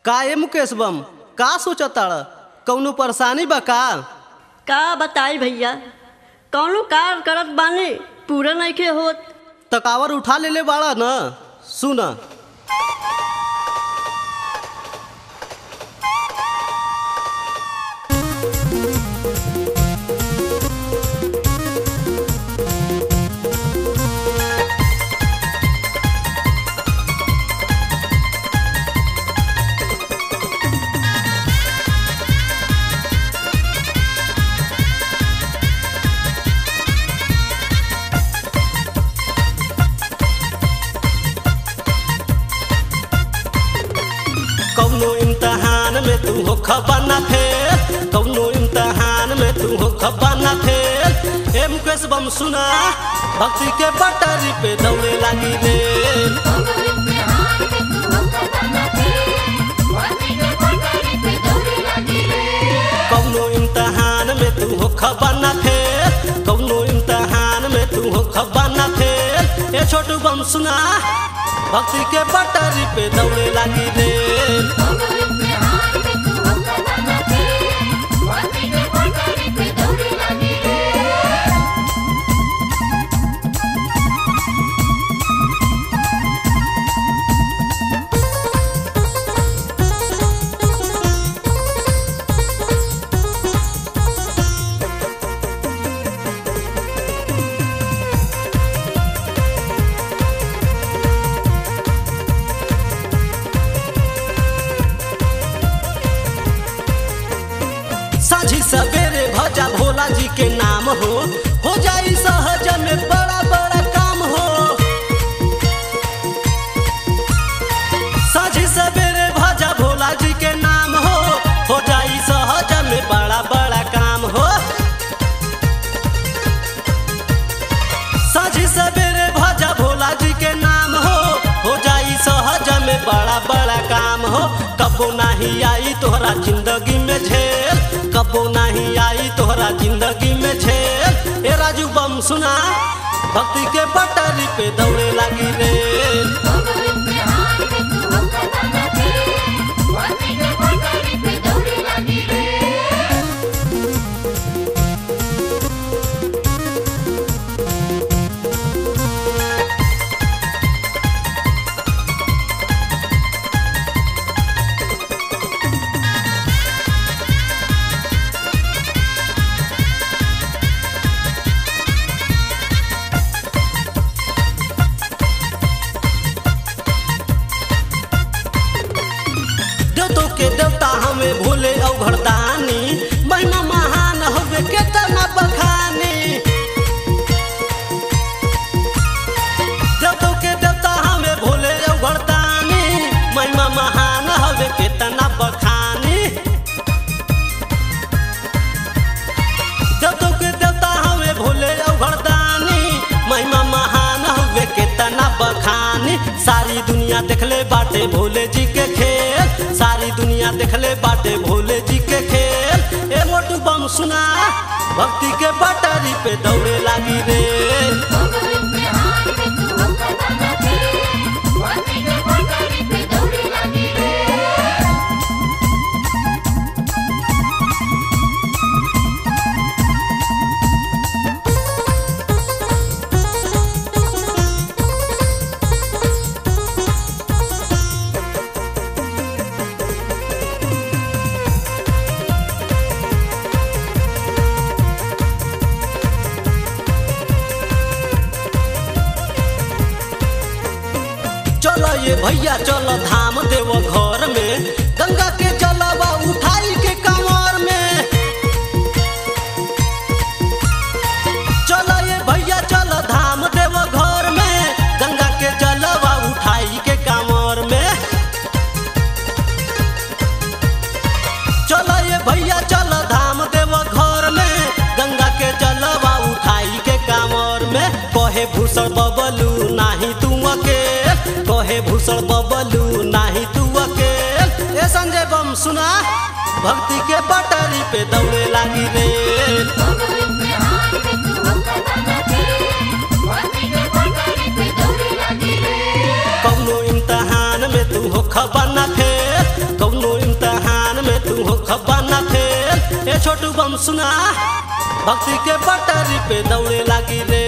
का ए मुकेश बम का सोचताड़ कौनो परेशानी बा का का बताई भैया कौनो कार करत बानी पूरा नइखे होत तकावर उठा लेले बाड़ा न सुन कौनो इम्तहान में तू हो खबाना फेल कौनो इम्तहान में तू हो खबाना फेल ए मुकेश बम सुना भक्ति के बटरी पे दौड़े लागी रे कौनो इम्तहान में तू हो खबाना फेल कौनो इम्तहान में तू हो खबाना फेल ए छोटू बम सुना भक्ति के बटरी पे दौड़े लागी रे साझी सवेरे भजा भोला जी के नाम हो हो जाई सहज में बड़ा बड़ा काम हो साझी सवेरे भजा भोला जी के नाम हो हो जाई सहज में बड़ा बड़ा काम हो साझी सवेरे भजा भोला जी के नाम हो हो जाई सहज में बड़ा बड़ा काम हो कबो नहीं आई तोहरा जिंदगी में झेल कबो नहीं आई तोहरा जिंदगी में झेल ए राजू बम सुना भक्ति के बटरी पे दौड़े लागी रे देवतो के देवता हमें भोले अवघरदानी महिमा महान होवे केतना बखानी देवतो के देवता हमें भोले अवघरदानी महिमा महान होवे केतना बखानी देवतो के देवता हमें भोले अवघरदानी महिमा महान होवे केतना बखानी सारी दुनिया देखले बाटे भोले जी के खेल सारी दुनिया देखले बाटे भोले जी के खेल ए मोटू बम सुना भक्ति के बटरी पे दौड़े लागी रे चलो ये भैया चलो धाम देव घर में गंगा के जलवा उठाई के कंवर में चलो ये भैया चलो धाम देव घर में गंगा के जलवा उठाई के कंवर में चलो ये भैया चलो धाम देव घर में गंगा के जलवा उठाई के कांवर में कहे भूषण बबलू नाही तू अकेल कहे भूषण बबलू नाही तू अकेल ए संजय बम सुना भक्ति के बटरी पे दौड़े लागी रे कौनो इम्तहान में तू हो खबर न फेल कौनो ए छोटू बम सुना भक्ति के पटरी पे दौड़े लागी रे